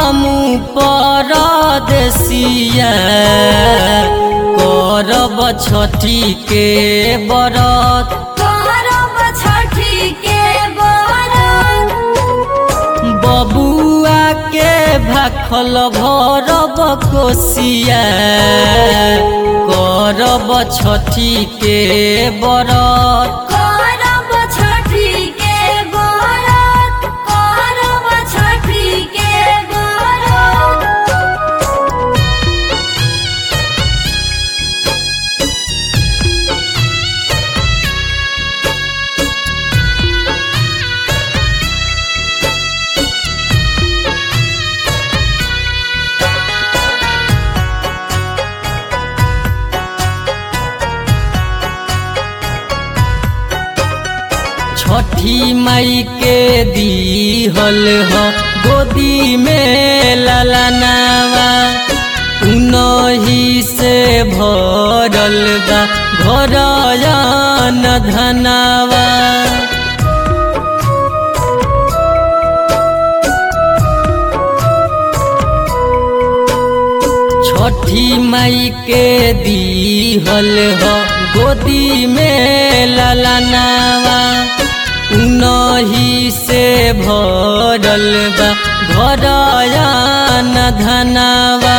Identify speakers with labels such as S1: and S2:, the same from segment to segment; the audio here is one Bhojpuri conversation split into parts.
S1: बलमु परदेसिया करब छठी के बरत
S2: करब छठी के बरत
S1: बबुआ के भाखल भरब कोसिया करब छठी के बरत
S2: करब छठी के बरत करब छठी के बरत
S1: छठी मई के दीहल ह गोदी में ललनावा उनही से भरल बा घरयन धनावा छठी मई के दीहल ह गोदी में ललनावा उनही से भरल बा घरयन धनावा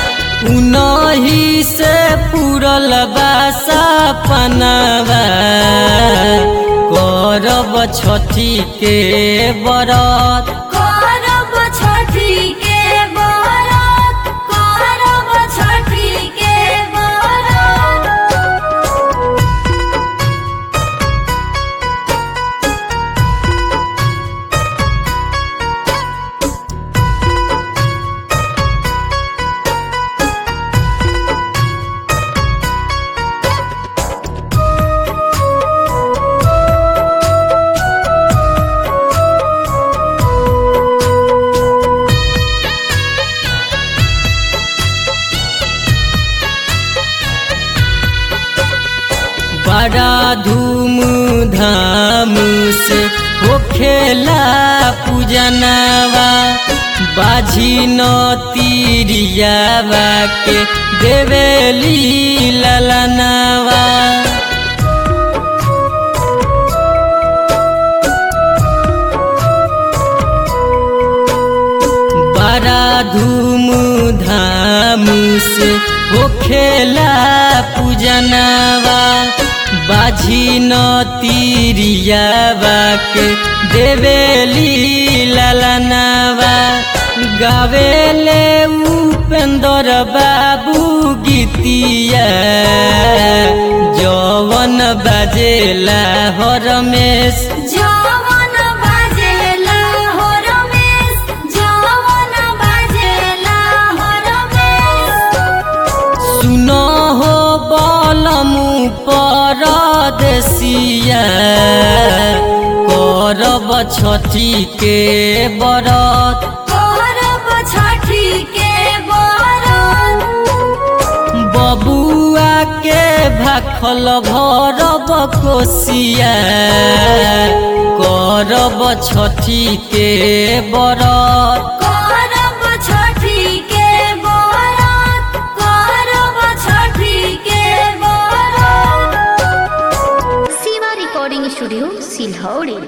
S1: उनही से पूरल बा सपनावा करब छठी के बरत
S2: करब छठी के बरत करब छठी के बरत
S1: बड़ा धूम धाम से होखेला पूजनवा बाझी न तीरियावा के देवेली ललनवा बड़ा धूम धाम से होखेला पूजनवा बाझी न तीरियावा के देवेली ललनवा गावेले उपेंद्र बाबू गीतिया जवन बजेला हरमेश
S2: जवन बाजेला हो रमेश जवन बाजेला हो रमेश
S1: सुन हो बलमु परदेसिया करब छठी के बरत
S2: करब छठी के बरत
S1: बबुआ के भाखल भरब कोसिया करब छठी के बरत